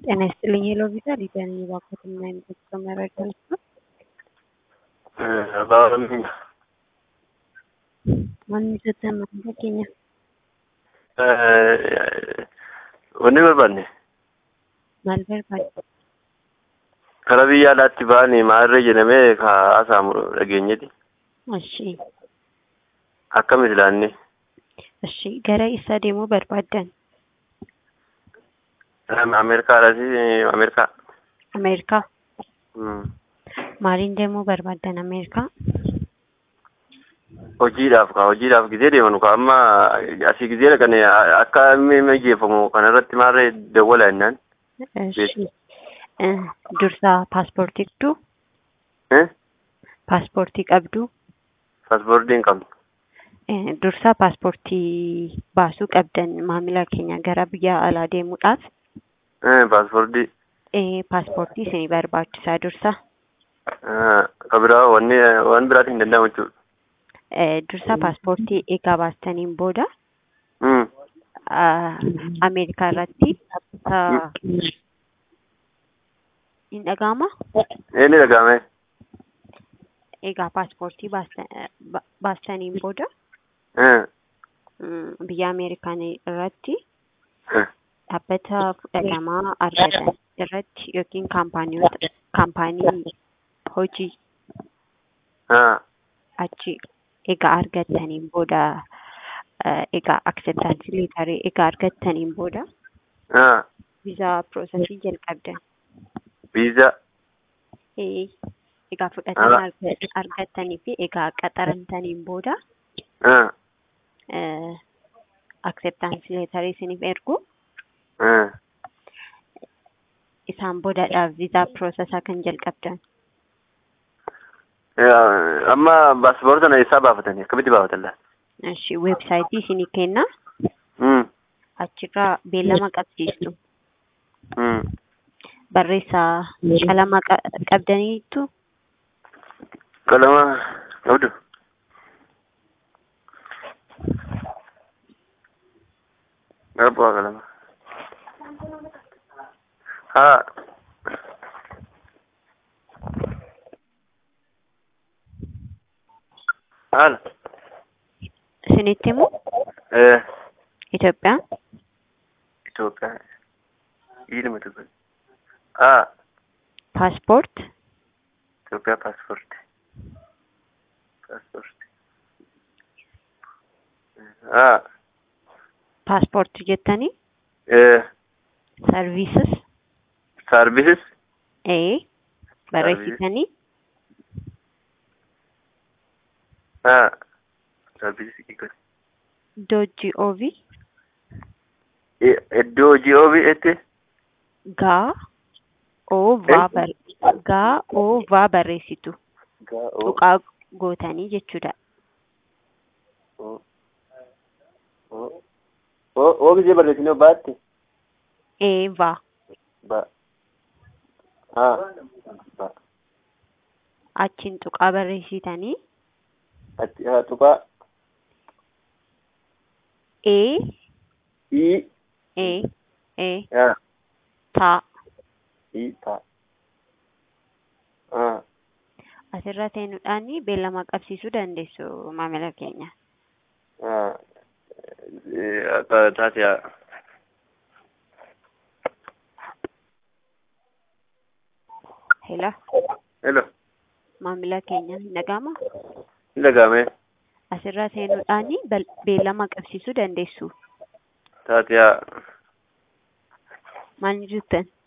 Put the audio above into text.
ጤና ይስጥልኝ ሄሎ ቪዛ ሊዲያ ነኝ። እባክዎትን ምን አይነት የጉዞ መረጃ ልስጥዎት? Barbaadamni Maal jettan maamila keenya? wanni barbaanne Maal barbaaddu? karaa biyya alaatti ba'anii maalirra jedhamee haasa'amu dhageenyeti. Ashii, Akkam ilaanne ashii gara eessaa deemuu barbaaddan? Ameerikaadhaas Ameerikaa. Ameerikaa. Mm. Maaliin deemuu barbaaddan Ameerikaa? Hojiidhaaf ka hojiidhaaf gizee deemanu ka amma asii gizee dhaqane akka inni mijeeffamu kanarratti maalirra dawwala jennaan. Ashii. Eh, Dursaa paaspoortii qabdu? Eh? Paaspoortii qabdu? Paaspoortii hin qabnu. Eh, Dursaa paaspoortii baasuu qabdan maamila keenya gara biyya alaa deemuudhaaf Eh, Paaspoortii eh, paaspoortii isinii barbaachisaa dursa. ka biraa wanni waan biraatti hin danda'amu jechuudha. Eh, Dursaa paaspoortii eegaa baastaniin booda Mm. ah, Ameerikaa irratti dhaabbata hin dhaga'ama. Inni dhaga'ame. Egaa paaspoortii baasta- ba- baastaniin booda Eh. mm, biyya Ameerikaan irratti Eh. dhaabbata fudhatamaa argatan irratti yookiin kaampaaniyoota kaampaanii hojii Ah. achi egaa argattaniin booda eh, egaa acceptance leetarii egaa argattaniin booda Ah. viizaa piroosesii jalqabdan. Viizaa. Eh, Egaa fudhatama Ah. arga- argattanii fi egaa qaxarantaniin booda Ah. eh, acceptance leetarii isiniif ergu Ah. isaan boodadhaaf viizaa piroosesaa kan jalqabdan. Eh, Amma paaspoortii sana eessaa baafatanii akkamitti baafatan laata? Ishi weebsaayitii isinii kenna Mm. achirraa beellama qabsiistu Mm. barreessaa qalama qa- qabdaniitu Qalama qabdu. Abbaa qalama. Haa. Haala. isinitti himu Eh. Itoophiyaan Itoophiyaa. Ilma Itoophiyaa. Haa. paaspoort Itoophiyaa paaspoortii. Paaspoortii. Haa. paaspoortii jettanii Eh. sarviisis Saarbisis. ee barreessitanii Haa. Saarbisis hiikati. iddoo GOV Iddoo hojii oobii etti. gaa oo vaa bar- gaa oo vaa barreessitu tuqaa gootanii jechuudha. Oo gisee barreessinee baatte. ee vaa Ba. Haa. Ba. achiin tuqaa barreessitanii Ati haa tuqaa. ee Ii. ee ee Haa. taa Ii taa. Haa. asirra seenuudhaan beellama qabsiisuu dandeessu maamila keenya. Haa. Akka taate haa. Hela Hello. maamila keenya hin dhaga'ama. Hin dhaga'ame. Asirra seenuudhaan bel- beellama qabsiisuu dandeessu. Taate haa. Maal jettan?